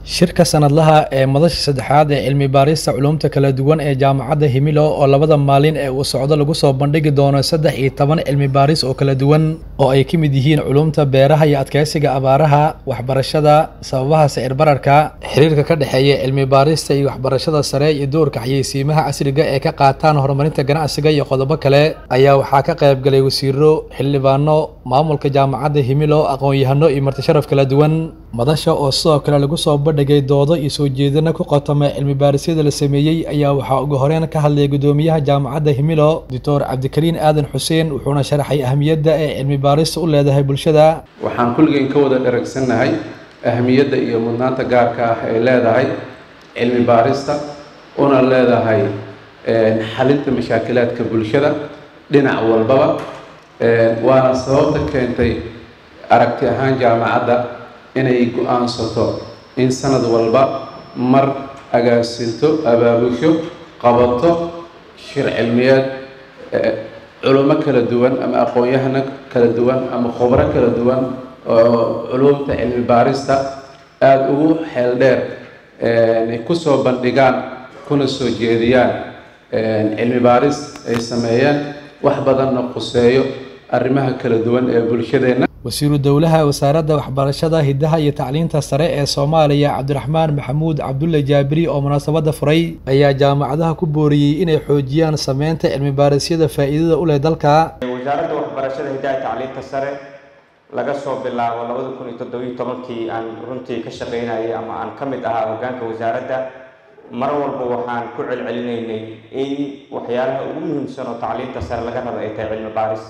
shirka sanadlaha ee madasha saddexaad ee cilmi baarista culuumta kala duwan ee jaamacadda himilo oo labada maalin ee uu socdo lagu soo bandhigi doono saddex iyo toban cilmi baaris oo kala duwan oo ay ka mid yihiin culuumta beeraha iyo adkeysiga abaaraha waxbarashada sababaha sicir bararka xiriirka ka dhexeeya cilmi baarista iyo waxbarashada sare iyo doorka xayeysiimaha casriga ee ka qaataan horumarinta ganacsiga iyo qodobo kale ayaa waxaa ka qayb galay wasiiro xildhibaano maamulka jaamacadda himilo aqoon-yahano iyo martisharaf kala duwan madasha oo sidoo kale lagu soo bandhigay doodo iyo soo jeedina ku qotoma cilmi baarisyada la sameeyey ayaa waxaa ugu horeyn ka hadlaya gudoomiyaha jaamacadda himilo doctor cabdikariin aadan xuseen wuxuuna sharaxay ahamiyadda ee cilmi baarista u leedahay bulshada waxaan kulligeen ka wada dharagsannahay ahamiyadda iyo mudnaanta gaarka ah ay leedahay cilmi baarista una leedahay xalinta mashaakilaadka bulshada dhinac walbaba waana sababta keentay aragti ahaan jaamacadda inay go-aansato in sanad walba mar agaasinto abaabusho qabato shir cilmiyeed culummo kala duwan ama aqoon-yahano kala duwan ama khubro kala duwan oo culumta cilmi baarista aada ugu xeel dheer ay kusoo bandhigaan kuna soo jeediyaan cilmi baaris ay sameeyeen wax badanna quseeyo arrimaha kala duwan ee bulshadeenna wasiiru dowlaha wasaaradda waxbarashada hiddaha iyo tacliinta sare ee soomaaliya cabdiraxmaan maxamuud cabdulle jaabiri oo munaasabadda furay ayaa jaamacadaha ku booriyey inay xoojiyaan sameynta cilmi baarisyada faa'iidada u leh dalka wasaaradda waxbarashada hiddaha iyo tacliinta sare laga soo bilaabo labada kun iyo toddobiyo tobankii aan runtii ka shaqaynayay ama aan ka mid ahaa hoggaanka wasaaradda mar walba waxaan ku celcelinaynay in waxyaalaha ugu muhiimsan oo tacliinta sare laga raba ay tahay cilmi baaris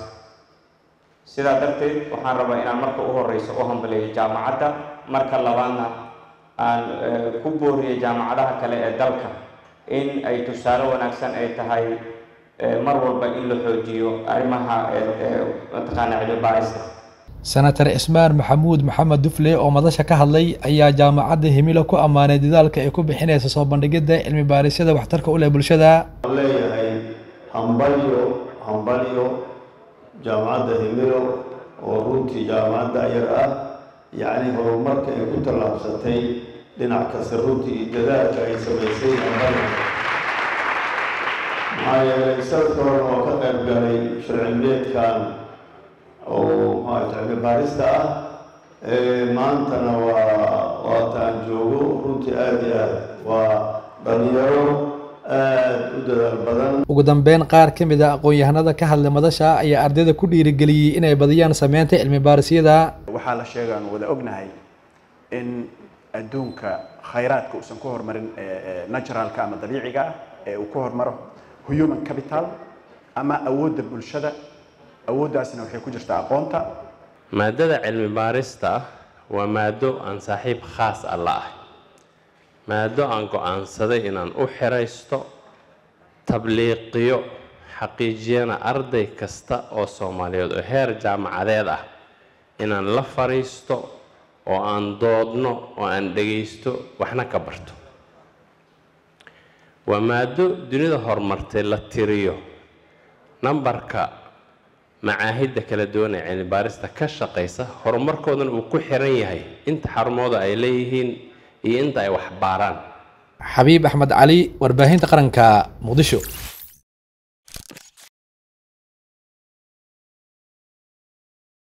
sidaa darteed waxaan rabaa inaan marka u horeyso u hambaleeyo jaamacadda marka labaadna aan ku booriyo jaamacadaha kale ee dalka in ay tusaale wanaagsan ay tahay mar walba in la xoojiyo arrimaha mataqaana cilmi baarista senator cismaan maxamuud maxamed dufle oo madasha ka hadlay ayaa jaamacadda himilo ku ammaanay dadaalka ay ku bixinaysa soo bandhigidda cilmi baarisyada waxtarka u leh bulshada leeyahay hambalyo hambalyo jaamacadda himilo oo runtii jaamacadda yar ah yacni horumarka ay ku tallaabsatay dhinac kasta runtii iyo dadaalka ay samaysay hambalyo maxaa yeelay sanadka horena waa ka qayb galay sharcilmeedkan oo maarata cilmi baarista ah maantana waa waataan joogo runtii aada iyo aad waa dhalinyaro aada u dadaal badan ugu dambeyn qaar ka mid a aqoon-yahanada ka hadlay madasha ayaa ardayda ku dhiirigeliyey inay badiyaan sameynta cilmi baarisyada waxaa la sheega aan wada ognahay in adduunka khayraadka uusan ku horumarin naturalka ama dabiiciga ah ee uu ku hormaro human capital ama awoodda bulshada awooddaasna waxay ku jirtaa aqoonta maadada cilmi baarista ah waa maado aan saaxiib khaas ah la ahay maado aan go-aansaday inaan u xiraysto tabliiqiyo xaqiijiyana arday kasta oo soomaaliyeed oo heer jaamacadeed ah inaan la fadhiisto oo aan doodno oo aan dhagaysto waxna ka barto waa maado dunida horumartay la tiriyo nambarka macaahidda kala duwan ee cilmi baarista ka shaqaysa horumarkoodana uu ku xiran yahay inta xarumooda ay leeyihiin iyo inta ay wax baaraan xabiib axmed cali warbaahinta qaranka muqdisho